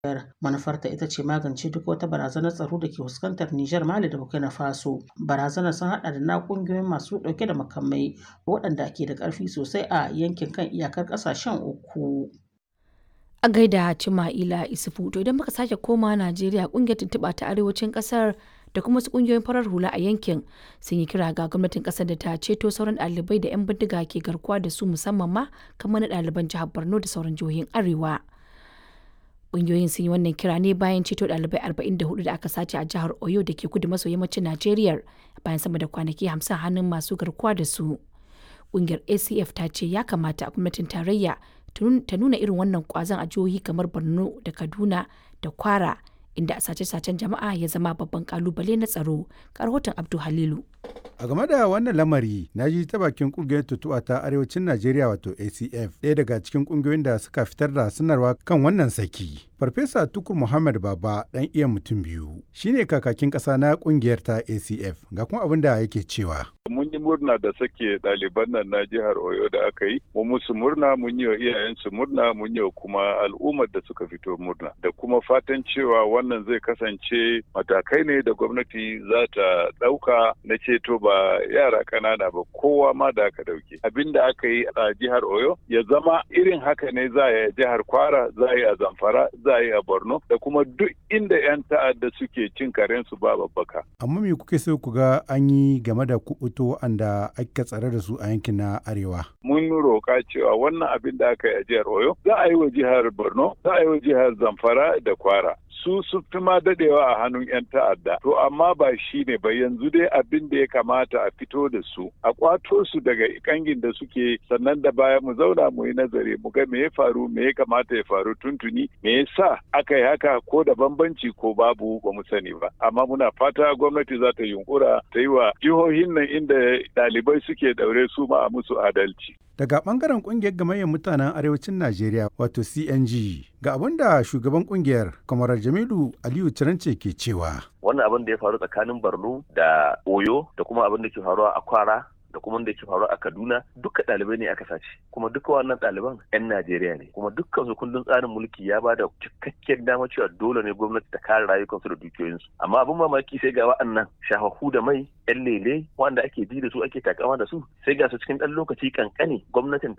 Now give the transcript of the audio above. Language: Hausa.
Manufarta ita ce magance duk wata barazanar tsaro da ke fuskantar Nijar, Mali da Burkina Faso. Barazanar sun haɗa da na ƙungiyoyin masu ɗauke da makamai waɗanda ke da ƙarfi sosai a yankin kan iyakar ƙasashen uku. A gaida Cima'ila Isufu, to idan muka sake koma Najeriya ƙungiyar tuntuɓa ta arewacin ƙasar da kuma wasu ƙungiyoyin farar hula a yankin sun yi kira ga gwamnatin ƙasar da ta ceto sauran ɗalibai da 'yan bindiga ke garkuwa da su musamman ma kamar na ɗaliban jihar Borno da sauran jihohin Arewa. Ƙungiyoyin sun yi wannan kira ne bayan ceto ɗalibai 44 da aka sace a jihar Oyo da ke kudu maso yammacin Najeriya bayan sama da kwanaki 50 hannun masu garkuwa da su. Ƙungiyar ACF ta ce ya kamata gwamnatin tarayya ta nuna irin wannan ƙwazon a jihohi kamar Borno da Kaduna da Kwara inda sace-sacen jama'a ya zama babban kalubale na tsaro. Rahoton Abdu Halilu. A game da wannan lamari, na ji ta bakin kungiyar tutuwa ta arewacin Najeriya wato ACF, ɗaya daga cikin kungiyoyin da suka fitar da sanarwa kan wannan saki. Farfesa Tukur Muhammad Baba ɗan iya mutum biyu, shine kakakin ƙasa na kungiyar ta ACF, ga kuma abin da yake cewa. Mun yi murna da sake ɗaliban nan na jihar Oyo da aka yi, mu musu murna, mun yi wa iyayensu murna, mun yi wa kuma al'ummar da suka fito murna, da kuma fatan cewa wannan zai kasance matakai ne da gwamnati za ta ɗauka na ceto ba yara ƙanana ba kowa ma da aka ɗauke. Abin da aka yi a jihar Oyo ya zama irin haka ne za a yi a jihar Kwara, za a yi a Zamfara, za a yi a Borno, da kuma duk inda 'yan ta'adda suke cin karensu ba babbaka. Amma me kuke so ku ga an yi game da kuɓuto wanda aka tsare da su a yankin na Arewa? Mun roƙa cewa wannan abin da aka yi a jihar Oyo za a yi wa jihar Borno, za a yi wa jihar Zamfara da Kwara. su su fi ma dadewa a hannun 'yan ta'adda. To amma ba shi ne ba yanzu dai abin da ya kamata a fito da su, a kwato su daga kangin da suke sannan da baya mu zauna mu yi nazari mu ga me ya faru me ya kamata ya faru tuntuni me yasa aka yi haka ko da bambanci ko babu ba mu sani ba. Amma muna fata gwamnati za ta yunkura ta yi wa jihohin nan inda ɗalibai suke daure su ma a musu adalci. Daga bangaren kungiyar gamayyar mutanen arewacin Najeriya wato CNG ga abin da shugaban kungiyar Kwamarar Jamilu Aliyu Cirance ke cewa. Wannan abin da ya faru tsakanin Borno da Oyo da kuma abin da ke faruwa a Kwara da kuma da ke faru a Kaduna duka ɗalibai ne aka sace kuma duka wannan ɗaliban 'yan Najeriya ne kuma dukkan su kundin tsarin mulki ya bada cikakken dama cewa dole ne gwamnati ta kare rayukansu da dukiyoyinsu amma abin mamaki sai ga wa'annan shafafu da mai 'yan lele wanda ake ji da su ake takama da su sai ga su cikin ɗan lokaci kankani gwamnatin